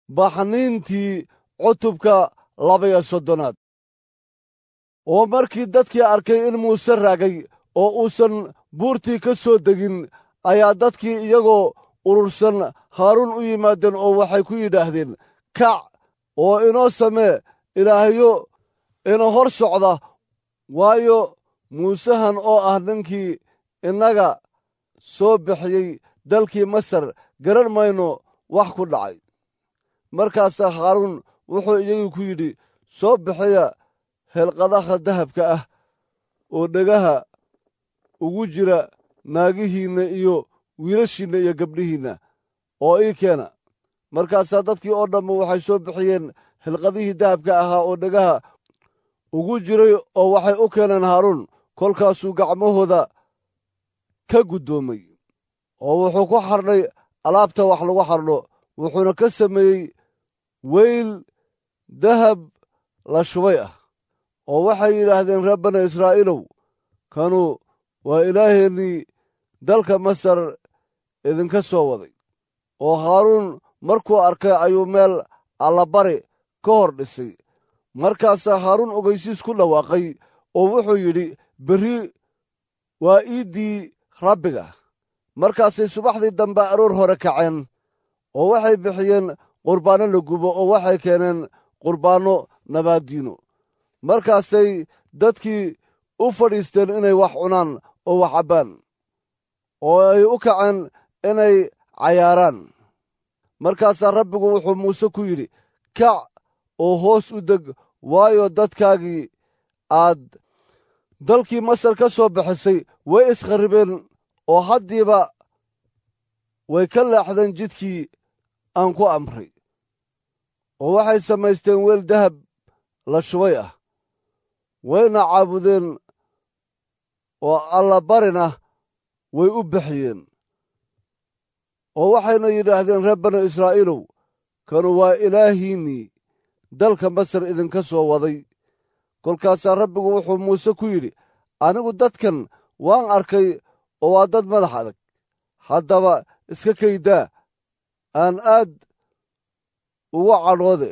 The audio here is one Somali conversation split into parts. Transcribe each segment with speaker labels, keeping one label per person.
Speaker 1: baxniintii cutubka labaiyo soddonaad oo markii dadkii arkay in muuse raagay oo uusan buurtii ka soo degin ayaa dadkii iyagoo urursan haaruun u yimaadeen oo waxay ku yidhaahdeen kac oo inoo samee ilaahyo ina hor socda waayo muusehan oo ah ninkii innaga soo bixiyey dalkii masar garan mayno wax ku dhacay markaasaa haaruun wuxuu iyagii ku yidhi soo bixiya helqadaha dahabka ah oo dhegaha ugu jira naagihiinna iyo wiilashiinna iyo gabdhihiinna oo ii keena markaasaa dadkii oo dhammu waxay soo bixiyeen hilqadihii dahabka ahaa oo dhegaha ugu jiray oo waxay u keeneen haaruun kolkaasuu gacmahooda ka guddoomay oo wuxuu ku xardhay alaabta wax lagu xardho wuxuuna ka sameeyey weyl dahab la shubay ah oo waxay yidhaahdeen reer bani israa'iilow kanu waa ilaaheennii dalka masar idinka soo waday oo haaruun markuu arkay ayuu meel allabari ka hor dhisay markaasaa haaruun ogeysiis ku dhawaaqay oo wuxuu yidhi berri waa iiddii rabbiga markaasay subaxdii dambe aroor hore kaceen oo waxay bixiyeen qurbaanno la gubo oo waxay keeneen qurbaanno nabaaddiino markaasay dadkii u fadhiisteen inay wax cunaan oo wax cabbaan oo ay u kaceen inay cayaaraan markaasaa rabbigu wuxuu muuse ku yidhi kac oo hoos u deg waayo dadkaagii aad dalkii masar ka soo bixisay way iskharribeen oo haddiiba way ka leexdeen jidkii aan ku amray oo waxay samaysteen weel dahab la shubay ah wayna caabudeen oo allabarina way u bixiyeen oo waxayna yidhaahdeen reer bani israa'iilow kanu waa ilaahiinnii dalka masar idinka soo waday kolkaasaa rabbigu wuxuu muuse ku yidhi anigu dadkan waan arkay oo waa dad madax adag haddaba iska kaydaa aan aad uga cadhoode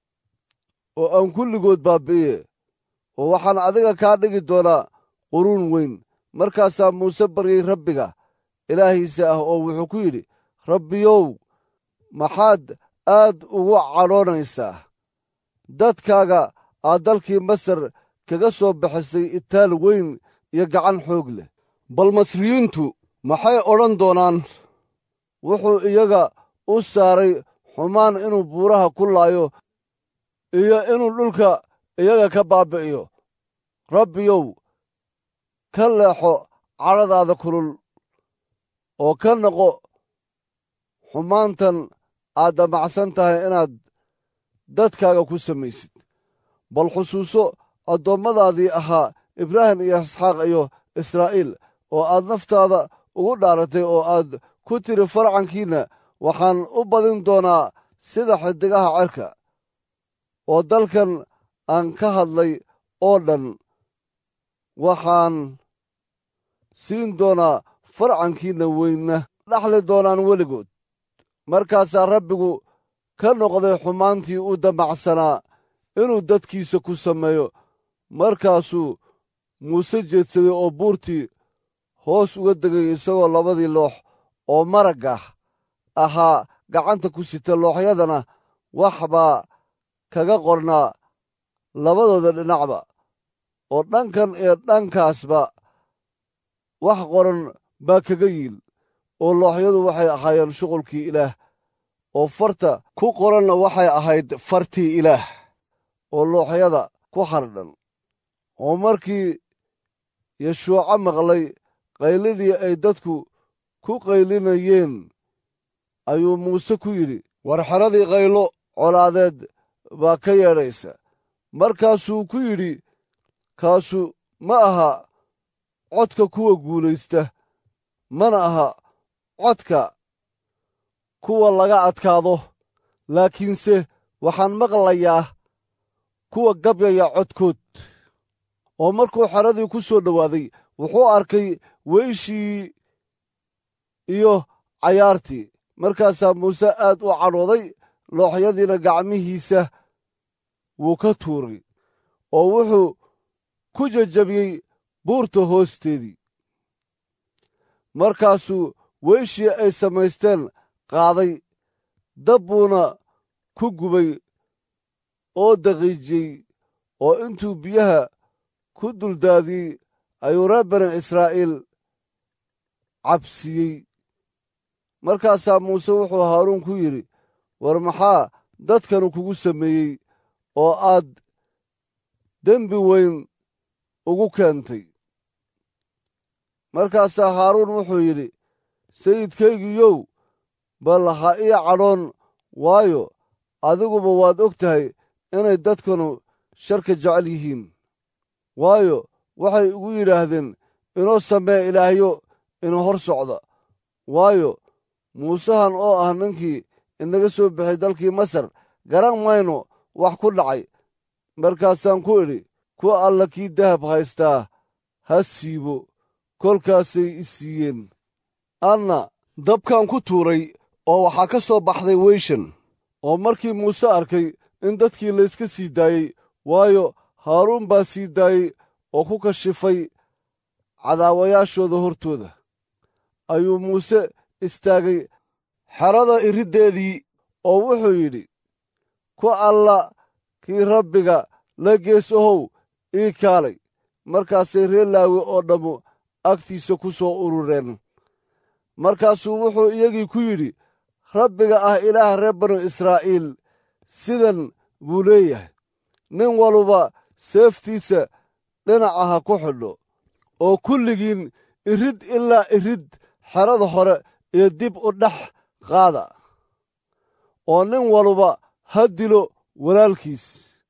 Speaker 1: oo aan kulligood baabbi'iye oo waxaan adiga kaa dhigi doonaa quruun weyn markaasaa muuse baryey rabbiga ilaahiisa ah oo wuxuu ku yidhi rabbiyow maxaad aad ugu cadhoonaysaa dadkaaga aad dalkii masar kaga soo bixisay itaal weyn iyo gacan xoog leh bal masriyiintu maxay odhan doonaan wuxuu iyaga u saaray xumaan inuu buuraha ku laayo iyo inuu dhulka iyaga ka baabbi'iyo rabbiyow ka leexo cadhadaada kulul oo ka noqo xumaantan aad damacsan tahay inaad dadkaaga ku samaysid bal xusuuso addoommadaadii ahaa ibraahim iyo isxaaq iyo israa'iil oo aad naftaada ugu dhaaratay oo aad ku tiri farcankiinna waxaan u badin doonaa sida xidigaha cerka oo dalkan aan ka hadlay oo dhan waxaan siin doonaa farcankiinna weynna dhaxli doonaan weligood markaasaa rabbigu ka noqday xumaantii u damacsanaa inuu dadkiisa ku sameeyo markaasuu muuse jeedsaday oo buurtii hoos uga degay isagoo labadii loox oo maraggah ahaa gacanta ku sita looxyadana wax baa kaga qornaa labadooda dhinacba oo dhankan iyo dhankaasba wax qoran baa kaga yiil oo looxyadu waxay ahaayeen shuqulkii ilaah oo farta ku qoranna waxay ahayd fartii ilaah oo looxyada ku hardhan oo markii yeshuuco maqlay qaylidii ay dadku ku qaylinayeen ayuu muuse ku yidhi war xeradii qaylo colaadeed baa ka yeedhaysa markaasuu ku yidhi kaasu ma aha codka kuwa guulaysta mana aha codka kuwa laga adkaado laakiinse waxaan maqlayaa kuwa gabyaya codkood oo markuu xeradii ku soo dhowaaday wuxuu arkay weyshii iyo cayaartii markaasaa muuse aad u cadhooday looxyadiina gacmihiisa wuu ka tuuray oo wuxuu ku jejabiyey buurta hoosteedii markaasuu weyshii ay samaysteen qaaday dab buuna ku gubay oo daqiijiyey oo intuu biyaha ku duldaadiyey ayuu reer bani israa'iil cabsiyey markaasaa muuse wuxuu haaruun ku yidhi war maxaa dadkanu kugu sameeyey oo aad dembi weyn ugu keentay markaasaa haaruun wuxuu yidhi sayidkaygiiyow bal ha ii cadhoon waayo adiguba waad og tahay inay dadkanu sharka jecel yihiin waayo waxay igu yidhaahdeen inoo samee ilaahyo ina hor socda waayo muusehan oo ah ninkii inaga soo bixay dalkii masar garan mayno wax ku dhacay markaasaan ku idhi ku alla kii dahab haystaa ha siibo kolkaasay i siiyeen anna dabkan ku tuuray oo waxaa ka soo baxday weyshan oo markii muuse arkay in dadkii layska sii daayey waayo haaruun baa sii daayey oo ku kashifay cadaawayaashooda hortooda ayuu muuse istaagay xerada iriddeedii oo wuxuu yidhi ku alla kii rabbiga la gees ohow ii kaalay markaasay reer laawi oo dhammu agtiisa ku soo urureen markaasuu wuxuu iyagii ku yidhi rabbiga ah ilaah reer banu israa'iil sidan buu leeyahay nin waluba seeftiisa dhinaca ha ku xidho oo kulligiin irid ilaa irid xerada hore iyo dib u dhex qaada oo nin waluba ha dilo walaalkiis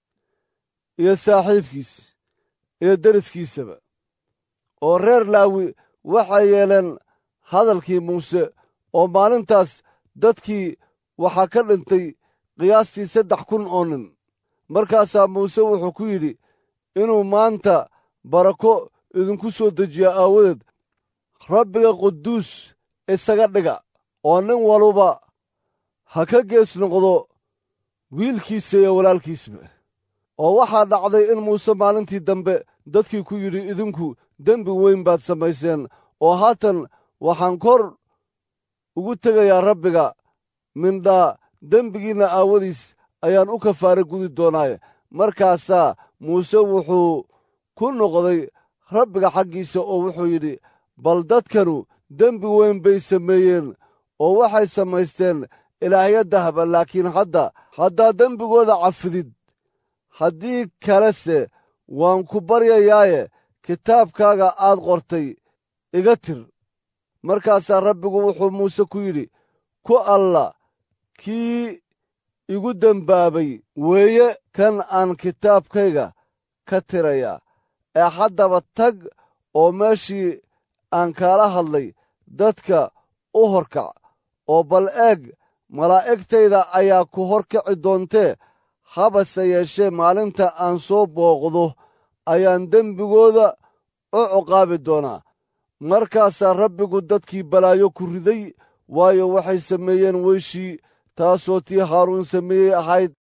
Speaker 1: iyo saaxiibkiis iyo deriskiisaba oo reer laawi waxay yeeleen hadalkii muuse oo maalintaas dadkii waxaa ka dhintay qiyaastii saddex kun oo nin markaasaa muuse wuxuu ku yidhi inuu maanta barako idinku soo dejiyo aawadeed rabbiga quduus isaga dhiga oo nin waluba ha ka gees noqdo wiilkiisa iyo walaalkiisba oo waxaa dhacday in muuse maalintii dambe dadkii ku yidhi idinku dembi weyn baad samayseen oo haatan waxaan kor ugu tegayaa rabbiga mindhaa dembigiinna aawadiis ayaan u kafaara gudi doonaaye markaasaa muuse wuxuu ku noqday rabbiga xaggiisa oo wuxuu yidhi bal dadkanu dembi weyn bay sameeyeen oo waxay samaysteen ilaahyo dahaba laakiin hadda haddaad dembigooda cafidid haddii kalese waan ku baryayaaye kitaabkaaga aad qortay iga tir markaasaa rabbigu wuxuu muuse ku yidhi ku alla kii igu dembaabay weeye kan aan kitaabkayga ka tirayaa ee haddaba tag oo meeshii aan kaala hadlay dadka u horkac oo bal eeg malaa'igtayda ayaa ku horkici doontee habase yeeshee maalinta aan soo booqdo ayaan dembigooda u ciqaabi doonaa markaasaa rabbigu dadkii balaayo ku riday waayo waxay sameeyeen weyshii taasoo tii haaruun sameeyey ahayd